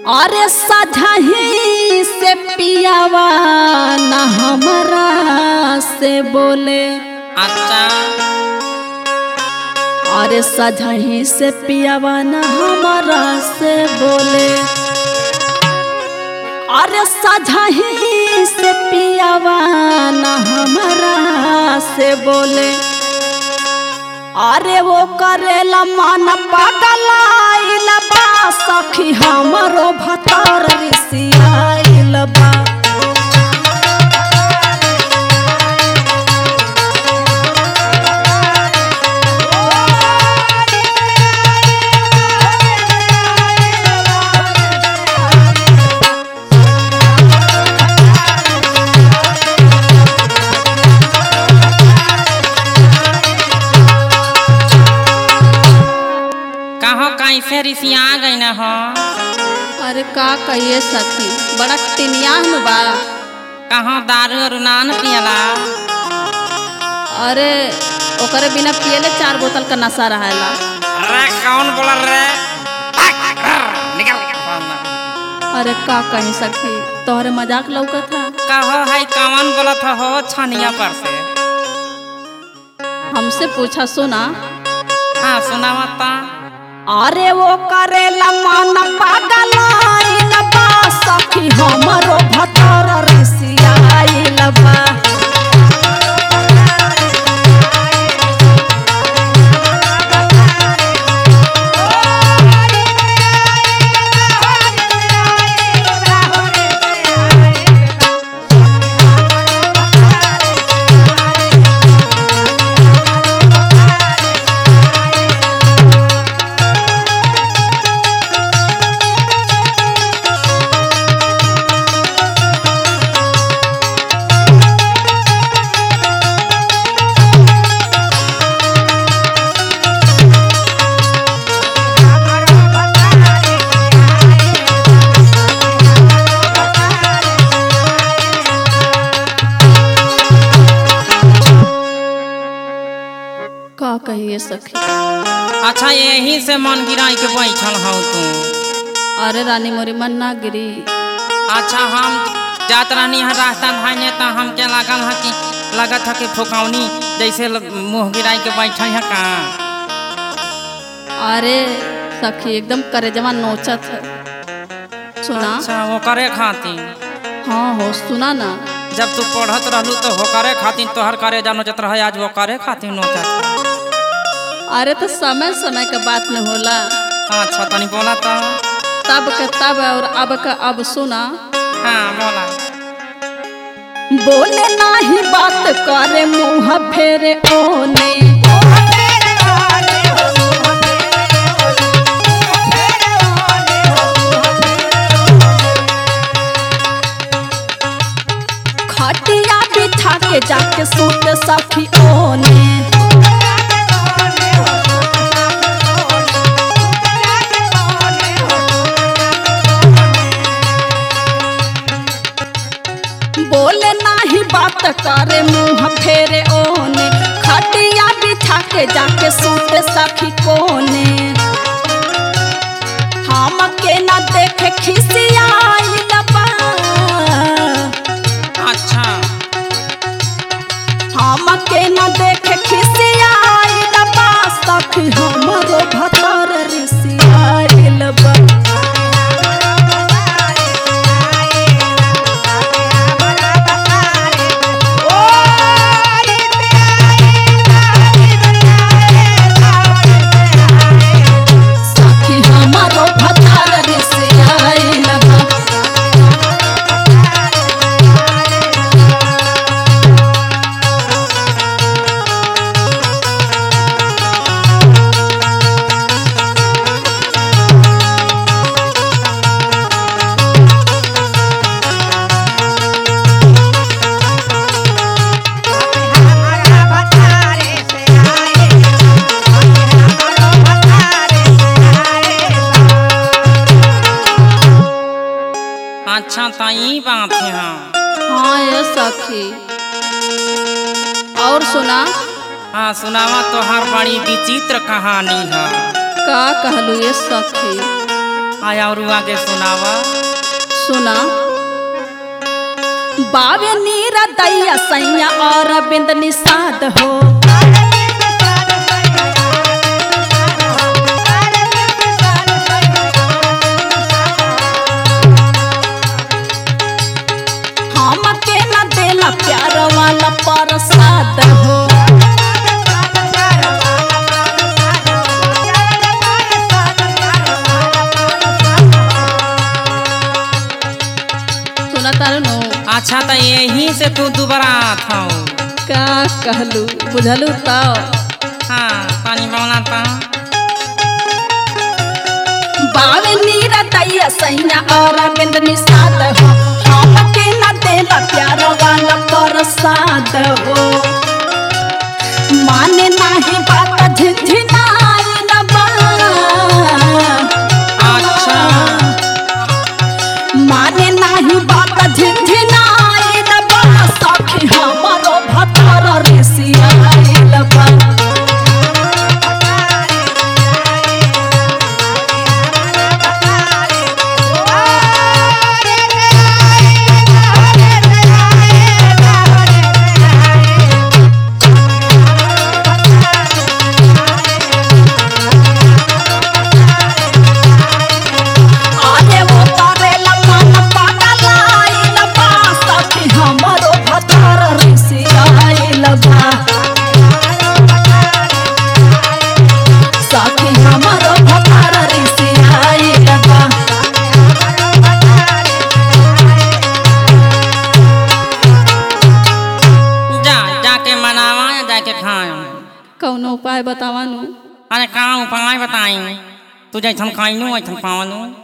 अरे सजही से पियावा न हमरा से बोले अच्छा अरे सजही से पियावा न हमरा से बोले अरे सजही से पियावा न हमरा से बोले अरे वो करेला मन पगलाइल बा सखी हमरो भतर रिसियाइल बा कहो कैसे रिसिया गई न हो अरे का कहिए सखी बड़ा टिनियाह में बा कहो दारू और नान पियला अरे ओकरे बिना पियले चार बोतल का नशा रहेला अरे कौन बोला रे निकल अरे का कहीं सखी तोहरे मजाक लौकत था कहो है कौन बोलत हो छनिया पर से हमसे पूछा सुना हाँ सुना मत अरे वो करेला मन पगलाइल बा सखी हमरो भतर रिसियाइल बा का कहिए सखी अच्छा यही से मन गिराई के बैठल हो तू अरे रानी मोरी मन ना गिरी अच्छा हम जात रहनी है रास्ता भाईने तो हमके लागल है कि लगत है कि फुकौनी जैसे ल- मुँह गिराई के बैठल है का अरे सखी एकदम करेजवा नोचत है सुना अच्छा वो करे खातिर हाँ हो सुना ना जब तू पढ़त रहलू तो हो करे खातिर तोहर करे जा नोचत रहे आज वो करे खातिर नोचत है। अरे तो समय समय के बात में होला अच्छा तनी बोला तो तब के तब और अब का अब सुना हाँ बोला बोले नाही बात करे मुंह फेरे ओने खटिया बिछा के जाके सूत सखी ओने बोले नाही बात करे मुंह फेरे ओने खटिया बिछा के जाके सूते सखी कोने हम के ना देखे खिसियाइल बा अच्छा हम के ना देखे खिसियाइल बा सखी हमरो भतर रिसियाइल बा सखी हमरो भतर रिसियाइल बा अच्छा तो ई बात है हाँ हाँ ये सखी और सुना हाँ सुनावा तोहार बड़ी विचित्र कहानी है का कहलू ये सखी आया और आगे सुनावा सुना बावे नीरा दैया सैया और बिंद निषाद हो हम के न देला प्यार वाला प्रसाद हो सुना तारू नु अच्छा तो यही से तू दोबारा था का कहलू बुझलू तो हाँ पानी बना था बावे नीरा दैया सैया और बिंद निषाद हो हम के न देला प्यार वाला प्रसाद हो माने नाही बात झिझिनाई न बा अच्छा माने नाही बात झिझिनाई न बा सखी हमरो भतर ऋषियाइल बा आरे वो करेला मन पगलाइल बा सखी हमरो भतर ऋषियाइल बा सखी हमरो भतर ऋषियाइल बा जा जाके मनावा या जाके खाए कौनो उपाय बतावा नु अरे का उपाय बताई तू जैसन खाइनू वैसन पावनू